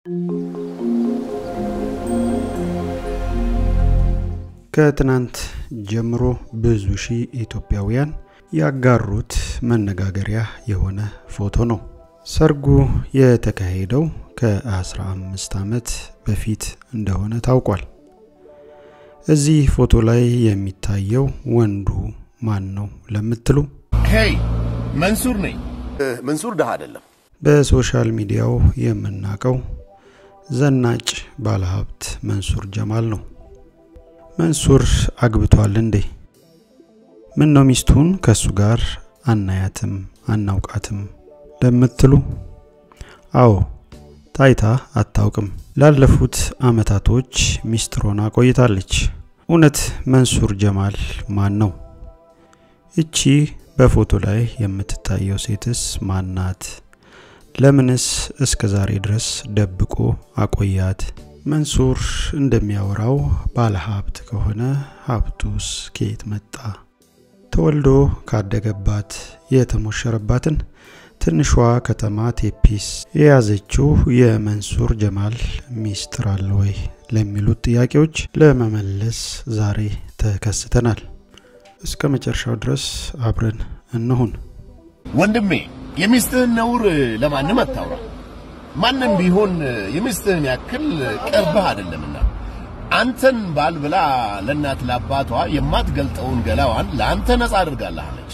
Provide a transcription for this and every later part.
ከትናንት ጀምሮ ብዙ ሺህ ኢትዮጵያውያን ያጋሩት መነጋገሪያ የሆነ ፎቶ ነው። ሰርጉ የተካሄደው ከ15 ዓመት በፊት እንደሆነ ታውቋል። እዚህ ፎቶ ላይ የሚታየው ወንዱ ማን ነው ለምትሉ ሄይ መንሱር ነኝ። መንሱር ድሃ አይደለም። በሶሻል ሚዲያው የምናውቀው ዘናጭ ባለሀብት መንሱር ጀማል ነው። መንሱር አግብቷል እንዴ? ምን ነው ሚስቱን ከሱ ጋር አናያትም አናውቃትም ለምትሉ፣ አዎ ታይታ አታውቅም። ላለፉት አመታቶች ሚስትሮና ቆይታለች። እውነት መንሱር ጀማል ማን ነው? እቺ በፎቶ ላይ የምትታየው ሴትስ ማናት? ለምንስ እስከ ዛሬ ድረስ ደብቆ አቆያት? መንሱር እንደሚያወራው ባለሀብት ከሆነ ሀብቱስ ከየት መጣ? ተወልዶ ካደገባት የተሞሸረባትን ትንሿ ከተማ ቴፒስ የያዘችው የመንሱር ጀማል ሚስጥር አለ ወይ ለሚሉት ጥያቄዎች ለመመለስ ዛሬ ተከስተናል። እስከ መጨረሻው ድረስ አብረን እንሁን። ወንድሜ የሚስትህን ነውር ለማንም አታውራ። ማንም ቢሆን የሚስትህን ያክል ቅርብህ አይደለምና አንተን ባል ብላ ለእናት ለአባቷ የማትገልጠውን ገላዋን ለአንተ ነጻ አድርጋለች።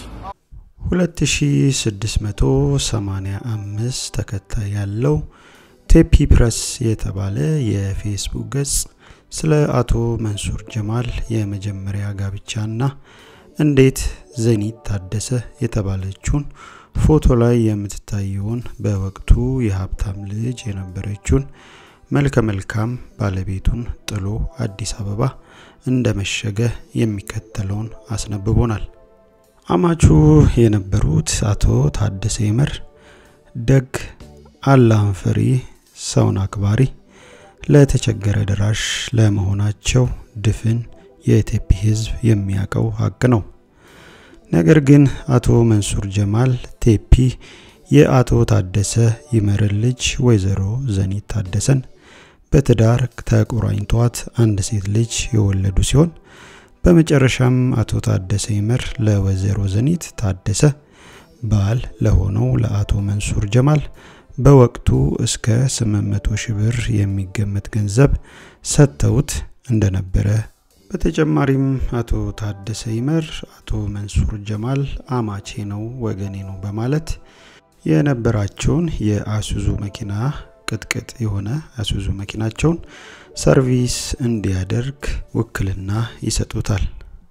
2685 ተከታይ ያለው ቴፒ ፕረስ የተባለ የፌስቡክ ገጽ ስለ አቶ መንሱር ጀማል የመጀመሪያ ጋብቻና እንዴት ዘኒት ታደሰ የተባለችውን ፎቶ ላይ የምትታየውን በወቅቱ የሀብታም ልጅ የነበረችውን መልከ መልካም ባለቤቱን ጥሎ አዲስ አበባ እንደመሸገ የሚከተለውን አስነብቦናል። አማቹ የነበሩት አቶ ታደሰ ይመር ደግ፣ አላህን ፈሪ፣ ሰውን አክባሪ፣ ለተቸገረ ደራሽ ለመሆናቸው ድፍን የኢትዮጵ ህዝብ የሚያውቀው ሀቅ ነው። ነገር ግን አቶ መንሱር ጀማል ቴፒ የአቶ ታደሰ ይመርን ልጅ ወይዘሮ ዘኒት ታደሰን በትዳር ተቆራኝቷት አንድ ሴት ልጅ የወለዱ ሲሆን በመጨረሻም አቶ ታደሰ ይመር ለወይዘሮ ዘኒት ታደሰ ባል ለሆነው ለአቶ መንሱር ጀማል በወቅቱ እስከ 800 ሺህ ብር የሚገመት ገንዘብ ሰጥተውት እንደነበረ በተጨማሪም አቶ ታደሰ ይመር አቶ መንሱር ጀማል አማቼ ነው ወገኔ ነው በማለት የነበራቸውን የአሱዙ መኪና ቅጥቅጥ የሆነ አሱዙ መኪናቸውን ሰርቪስ እንዲያደርግ ውክልና ይሰጡታል።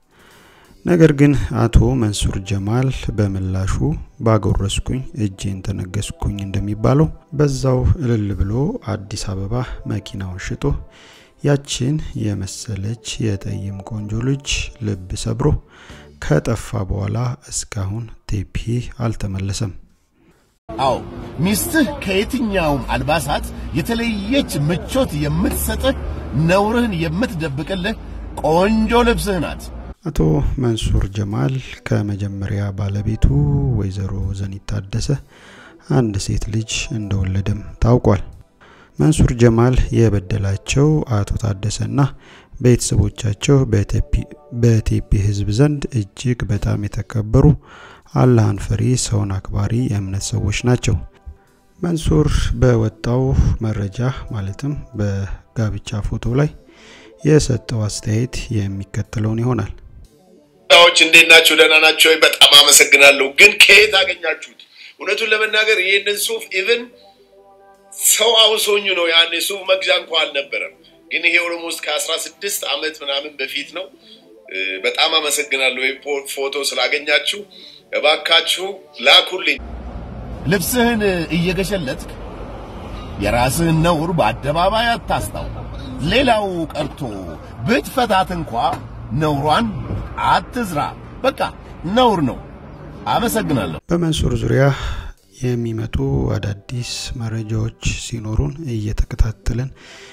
ነገር ግን አቶ መንሱር ጀማል በምላሹ ባጎረስኩኝ እጄን ተነገስኩኝ እንደሚባለው በዛው እልል ብሎ አዲስ አበባ መኪናውን ሽጦ ያችን የመሰለች የጠይም ቆንጆ ልጅ ልብ ሰብሮ ከጠፋ በኋላ እስካሁን ቴፒ አልተመለሰም። አዎ ሚስትህ ከየትኛውም አልባሳት የተለየች ምቾት የምትሰጥህ ነውርህን የምትደብቅልህ ቆንጆ ልብስህ ናት። አቶ መንሱር ጀማል ከመጀመሪያ ባለቤቱ ወይዘሮ ዘኒት ታደሰ አንድ ሴት ልጅ እንደወለደም ታውቋል። መንሱር ጀማል የበደላቸው አቶ ታደሰና ቤተሰቦቻቸው በቴፒ ህዝብ ዘንድ እጅግ በጣም የተከበሩ አላህን ፈሪ ሰውን አክባሪ የእምነት ሰዎች ናቸው። መንሱር በወጣው መረጃ ማለትም በጋብቻ ፎቶ ላይ የሰጠው አስተያየት የሚከተለውን ይሆናል። ዎች እንዴት ናቸው? ደህና ናቸው? በጣም አመሰግናለሁ። ግን ከየት አገኛችሁት? እውነቱን ለመናገር ይህንን ሱፍ ኢቭን ሰው አውሶኝ ነው። ያን ሱፍ መግዣ እንኳ አልነበረም። ግን ይሄ ኦልሞስት ከአስራ ስድስት ዓመት ምናምን በፊት ነው። በጣም አመሰግናለሁ ፎቶ ስላገኛችሁ። እባካችሁ ላኩልኝ። ልብስህን እየገሸለጥክ የራስህን ነውር በአደባባይ አታስታው። ሌላው ቀርቶ ብትፈታት እንኳ ነውሯን አትዝራ። በቃ ነውር ነው። አመሰግናለሁ። በመንሱር ዙሪያ የሚመጡ አዳዲስ መረጃዎች ሲኖሩን እየተከታተልን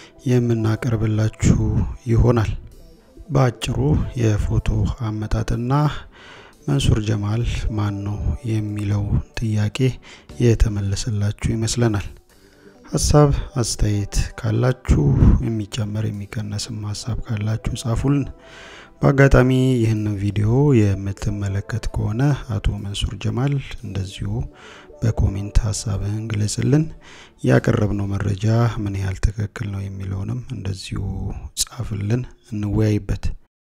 የምናቀርብላችሁ ይሆናል። በአጭሩ የፎቶ አመጣጥና መንሱር ጀማል ማን ነው የሚለው ጥያቄ የተመለሰላችሁ ይመስለናል። ሀሳብ አስተያየት ካላችሁ የሚጨመር የሚቀነስም ሀሳብ ካላችሁ ጻፉልን። በአጋጣሚ ይህንን ቪዲዮ የምትመለከት ከሆነ አቶ መንሱር ጀማል እንደዚሁ በኮሜንት ሀሳብህን ግለጽልን። ያቀረብነው መረጃ ምን ያህል ትክክል ነው የሚለውንም እንደዚሁ ጻፍልን፣ እንወያይበት።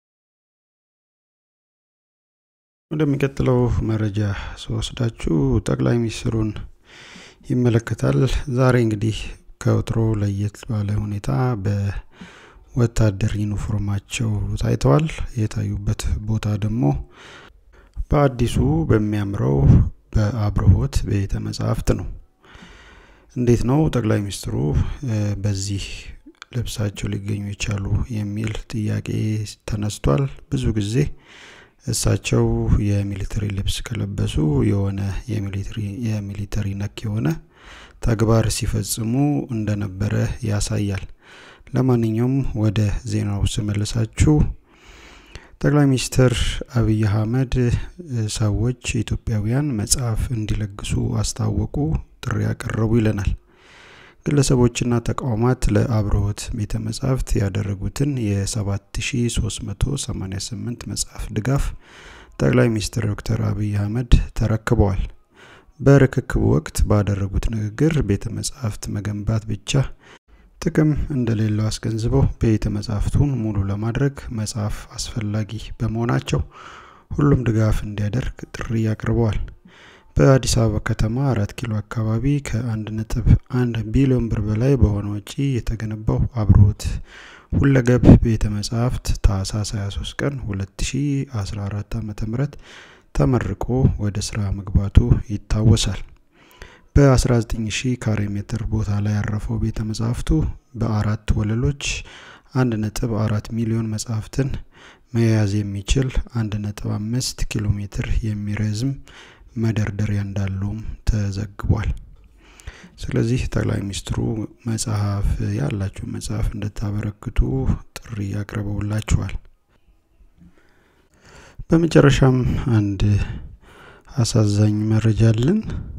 ወደሚቀጥለው መረጃ ስወስዳችሁ ጠቅላይ ሚኒስትሩን ይመለከታል። ዛሬ እንግዲህ ከወትሮ ለየት ባለ ሁኔታ በወታደር ዩኒፎርማቸው ታይተዋል። የታዩበት ቦታ ደግሞ በአዲሱ በሚያምረው በአብርሆት ቤተ መጻሕፍት ነው። እንዴት ነው ጠቅላይ ሚኒስትሩ በዚህ ልብሳቸው ሊገኙ የቻሉ የሚል ጥያቄ ተነስቷል። ብዙ ጊዜ እሳቸው የሚሊተሪ ልብስ ከለበሱ የሆነ የሚሊተሪ ነክ የሆነ ተግባር ሲፈጽሙ እንደነበረ ያሳያል። ለማንኛውም ወደ ዜናው ስመልሳችሁ ጠቅላይ ሚኒስትር አብይ አህመድ ሰዎች ኢትዮጵያውያን መጽሐፍ እንዲለግሱ አስታወቁ፣ ጥሪ ያቀረቡ ይለናል። ግለሰቦችና ተቋማት ለአብርሆት ቤተ መጻሕፍት ያደረጉትን የ7388 መጽሐፍ ድጋፍ ጠቅላይ ሚኒስትር ዶክተር አብይ አህመድ ተረክበዋል። በርክክቡ ወቅት ባደረጉት ንግግር ቤተ መጻሕፍት መገንባት ብቻ ጥቅም እንደሌለው አስገንዝበው ቤተ መጻሕፍቱን ሙሉ ለማድረግ መጽሐፍ አስፈላጊ በመሆናቸው ሁሉም ድጋፍ እንዲያደርግ ጥሪ አቅርበዋል። በአዲስ አበባ ከተማ አራት ኪሎ አካባቢ ከአንድ ነጥብ አንድ ቢሊዮን ብር በላይ በሆነ ወጪ የተገነባው አብርሆት ሁለገብ ቤተ መጻሕፍት ታህሳስ 23 ቀን 2014 ዓ ም ተመርቆ ወደ ስራ መግባቱ ይታወሳል። በ19000 ካሬ ሜትር ቦታ ላይ ያረፈው ቤተ መጻሕፍቱ በአራት ወለሎች 1.4 ሚሊዮን መጻሕፍትን መያዝ የሚችል 1.5 ኪሎ ሜትር የሚረዝም መደርደሪያ እንዳለውም ተዘግቧል። ስለዚህ ጠቅላይ ሚኒስትሩ መጽሐፍ ያላችሁ መጽሐፍ እንድታበረክቱ ጥሪ አቅርበውላችኋል። በመጨረሻም አንድ አሳዛኝ መረጃ አለን።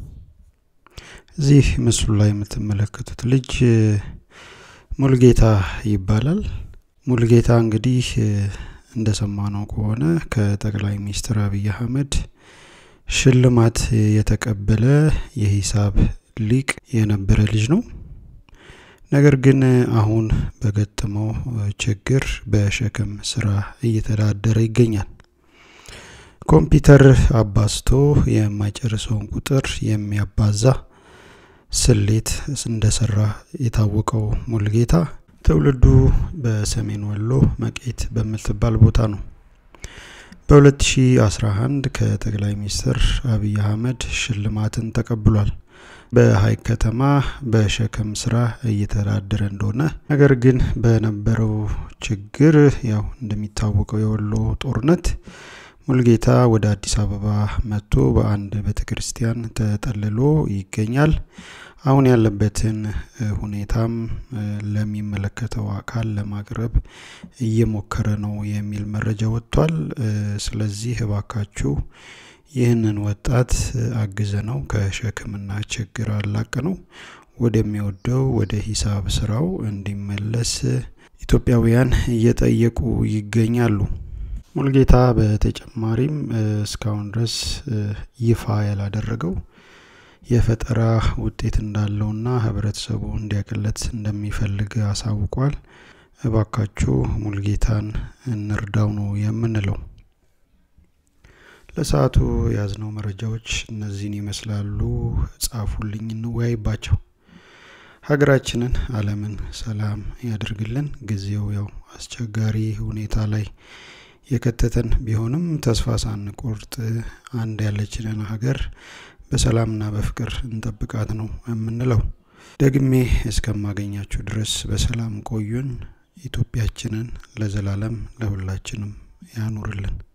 እዚህ ምስሉ ላይ የምትመለከቱት ልጅ ሙልጌታ ይባላል። ሙልጌታ እንግዲህ እንደሰማነው ከሆነ ከጠቅላይ ሚኒስትር አብይ አህመድ ሽልማት የተቀበለ የሂሳብ ሊቅ የነበረ ልጅ ነው። ነገር ግን አሁን በገጠመው ችግር በሸክም ስራ እየተዳደረ ይገኛል። ኮምፒውተር አባዝቶ የማይጨርሰውን ቁጥር የሚያባዛ ስሌት እንደሰራ የታወቀው ሙልጌታ ትውልዱ በሰሜን ወሎ መቄት በምትባል ቦታ ነው። በ2011 ከጠቅላይ ሚኒስትር አብይ አህመድ ሽልማትን ተቀብሏል። በሀይቅ ከተማ በሸክም ስራ እየተዳደረ እንደሆነ ነገር ግን በነበረው ችግር ያው እንደሚታወቀው የወሎ ጦርነት ሙልጌታ ወደ አዲስ አበባ መጥቶ በአንድ ቤተ ክርስቲያን ተጠልሎ ይገኛል። አሁን ያለበትን ሁኔታም ለሚመለከተው አካል ለማቅረብ እየሞከረ ነው የሚል መረጃ ወጥቷል። ስለዚህ እባካችሁ ይህንን ወጣት አግዘ ነው ከሸክምና ችግር አላቅ ነው ወደሚወደው ወደ ሂሳብ ስራው እንዲመለስ ኢትዮጵያውያን እየጠየቁ ይገኛሉ። ሙልጌታ በተጨማሪም እስካሁን ድረስ ይፋ ያላደረገው የፈጠራ ውጤት እንዳለውና ህብረተሰቡ እንዲያቅለት እንደሚፈልግ አሳውቋል። እባካችሁ ሙልጌታን እንርዳው ነው የምንለው። ለሰዓቱ የያዝነው መረጃዎች እነዚህን ይመስላሉ። ጻፉልኝ፣ እንወያይባቸው። ሀገራችንን፣ ዓለምን ሰላም ያደርግልን። ጊዜው ያው አስቸጋሪ ሁኔታ ላይ የከተተን ቢሆንም ተስፋ ሳንቆርጥ አንድ ያለችንን ሀገር በሰላምና በፍቅር እንጠብቃት ነው የምንለው። ደግሜ እስከማገኛችሁ ድረስ በሰላም ቆዩን። ኢትዮጵያችንን ለዘላለም ለሁላችንም ያኑርልን።